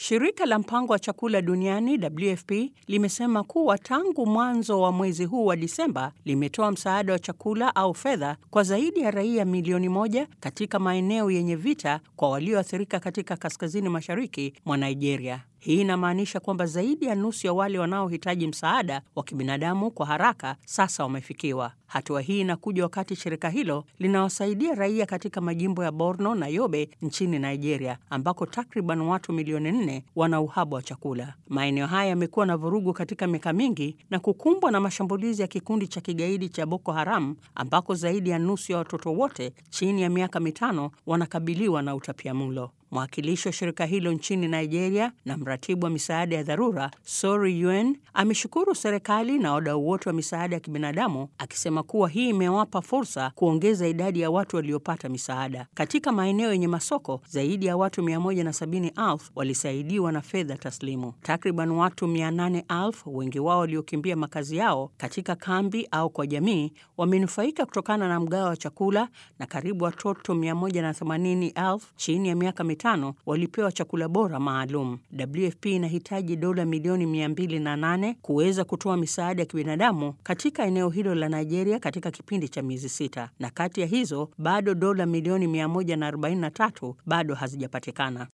Shirika la mpango wa chakula duniani WFP limesema kuwa tangu mwanzo wa mwezi huu wa Disemba limetoa msaada wa chakula au fedha kwa zaidi ya raia milioni moja katika maeneo yenye vita kwa walioathirika katika kaskazini mashariki mwa Nigeria. Hii inamaanisha kwamba zaidi ya nusu ya wale wanaohitaji msaada wa kibinadamu kwa haraka sasa wamefikiwa. Hatua hii inakuja wakati shirika hilo linawasaidia raia katika majimbo ya Borno na Yobe nchini Nigeria, ambako takriban watu milioni nne wana uhaba wa chakula. Maeneo haya yamekuwa na vurugu katika miaka mingi na kukumbwa na mashambulizi ya kikundi cha kigaidi cha Boko Haram, ambako zaidi ya nusu ya watoto wote chini ya miaka mitano wanakabiliwa na utapiamlo. Mwakilishi wa shirika hilo nchini Nigeria na mratibu wa misaada ya dharura Sori UN ameshukuru serikali na wadau wote wa misaada ya kibinadamu akisema kuwa hii imewapa fursa kuongeza idadi ya watu waliopata misaada. Katika maeneo yenye masoko, zaidi ya watu 170,000 walisaidiwa na fedha taslimu. Takriban watu 800,000, wengi wao waliokimbia makazi yao katika kambi au kwa jamii, wamenufaika kutokana na mgao wa chakula na karibu watoto 180,000 chini ya miaka mitano walipewa chakula bora maalum. WFP inahitaji dola milioni 208 kuweza kutoa misaada ya kibinadamu katika eneo hilo la Nigeria katika kipindi cha miezi sita, na kati ya hizo bado dola milioni 143 bado hazijapatikana.